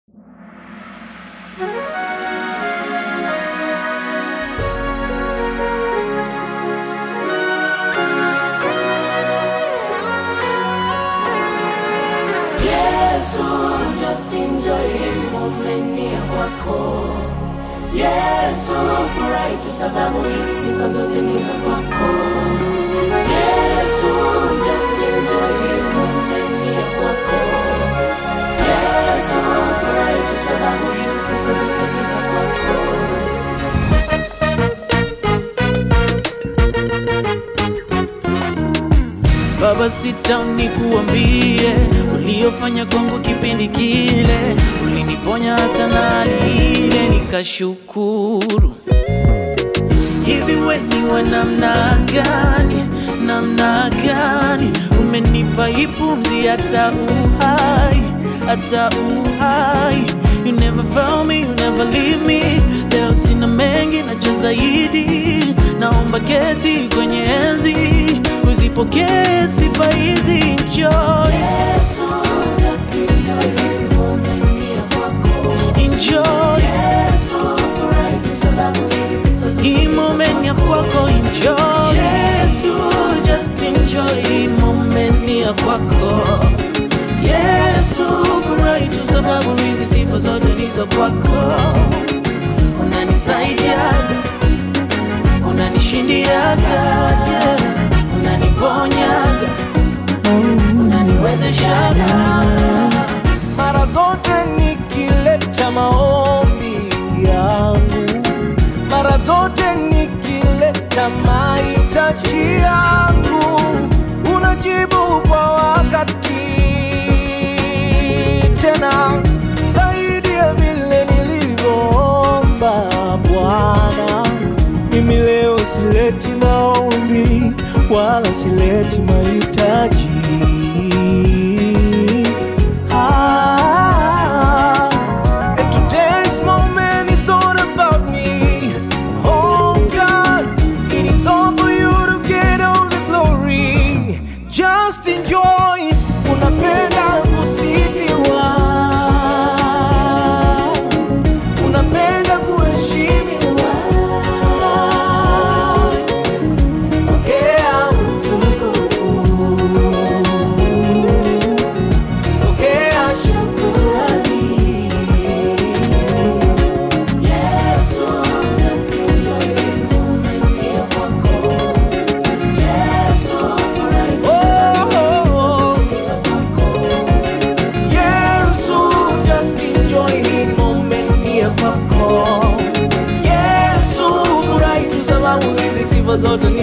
Yesu, just enjoy moment ya kwako. Yesu, furahi tu sababu hizi sifa zote ni za kwako. Yesu, just enjoy moment ya kwako. Yesu, furahi tu sababu hizi sifa zote ni za kwako. Baba, sitani kuambie uliofanya kwangu kipindi kile, uliniponya hata na hali ile nikashukuru. Hivi we ni wa namna gani, namna gani? Umenipa hii pumzi hata uhai, hata uhai. You never found me, you never leave me. Leo sina mengi nacho zaidi, naomba keti kwenye enzi, uzipokee sifa hizi. Enjoy, Yesu, just enjoy moment ya kwako. enjoy Yesu, furahi tu sababu hizi sifa zote hii ni za moment ya kwako, enjoy. Yesu, just enjoy hii moment ya kwako. Yesu, furahi tu sababu hizi sifa zote ni za kwako. Unanisaidiaga, unanishindiaga, yeah. unaniponyaga, unaniwezeshaga mara zote nikileta maombi yangu, mara zote nikileta mahitaji yangu, unajibu kwa wakati, tena zaidi ya vile nilivyoomba. Bwana, mimi leo sileti maombi wala sileti mahitaji Ah, and today's moment is not about me. Oh God, it is all for you to get all the glory. Just enjoy. Unapenda kusifiwa, unapenda kuheshimiwa. Pokea utukufu. Pokea shukrani. Yesu, just enjoy moment ya kwako. Yesu, furahi tu sababu hizi sifa zote ni za kwako. Yesu, just enjoy hii moment ya kwako. Yesu, furahi tu sababu hizi sifa zote ni